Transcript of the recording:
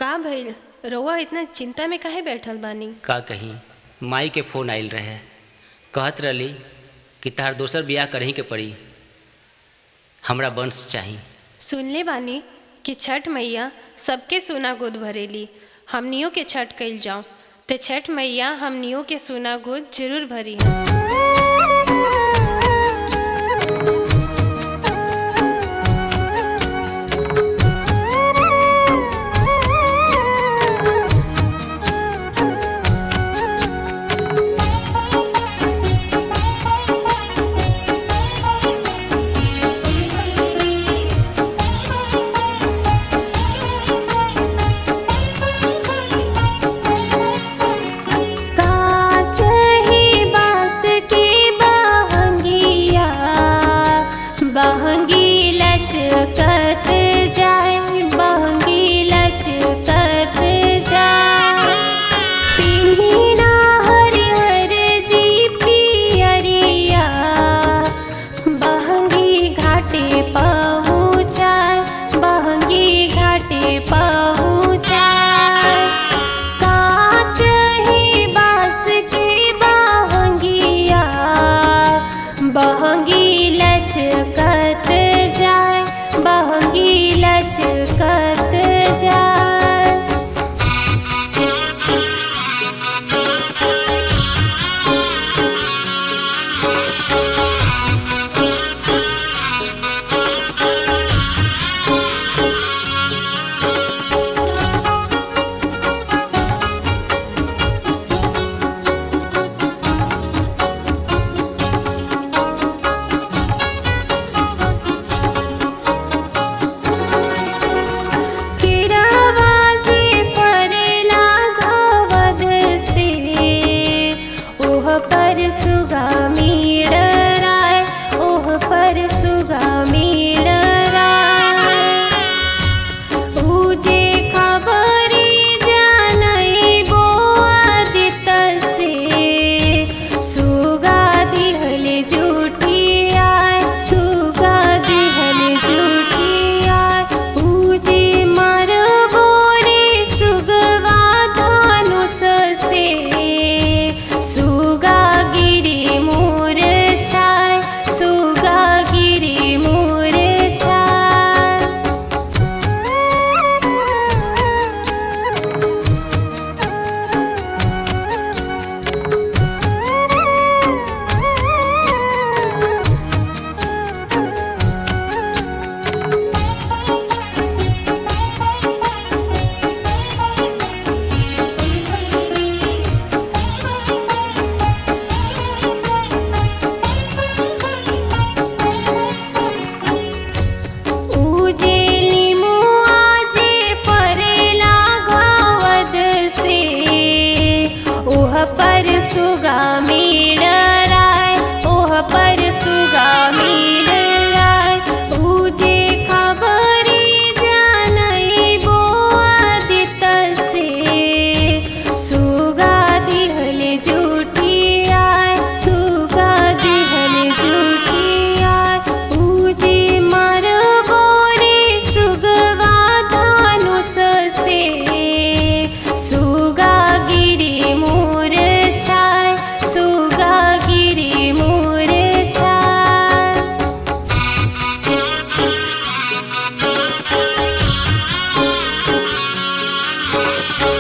का भइल रउआ इतना चिंता में काहे बैठल बानी का कहीं माई के फोन आइल रहे कहत रहली कि तार दोसर बियाह करही के पड़ी हमरा वंश चाही सुनले बानी कि छठ मैया सबके सोना गोद भरेली हमनियों के छठ कइल जाऊं ते छठ मैया हमनियों के सोना गोद जरूर भरी है काच ही बास की बहंगिया बहंगी लचकत जाए बहंगी लचकत जाए पिन्हिना हरिहर जी पियरिया बहंगी घाटे पहुँचाए बहंगी घाटे पहुँचाए काच ही बास की बहंगिया बहंगी लचकत जाए बहंगी लचकत जाए किरावाजी परेला घवद से ओह पर सुगामी डराय ओह पर सुगामी डराय उजे खबरी जानई बो आदित से सुगा दिहल जूठी आय सुगा दिहल जूठी आय उजे मर बोरे सुगवा धानुष से सुगा गिरी मोर छाय सुगा गिरी मोर छाय उजेली मुआजे परेला घावद से ओह पर सुगामी डराय ओह पर सुगामी डराय उजे खबरी जानई बो आदित से सुगा दिहल जूठी आय सुगा दिहल जूठी आय उजे मर बोरे सुगवा धानुष से सुगा गिरी मोर छाय सुगा गिरी मोर छाय हाँ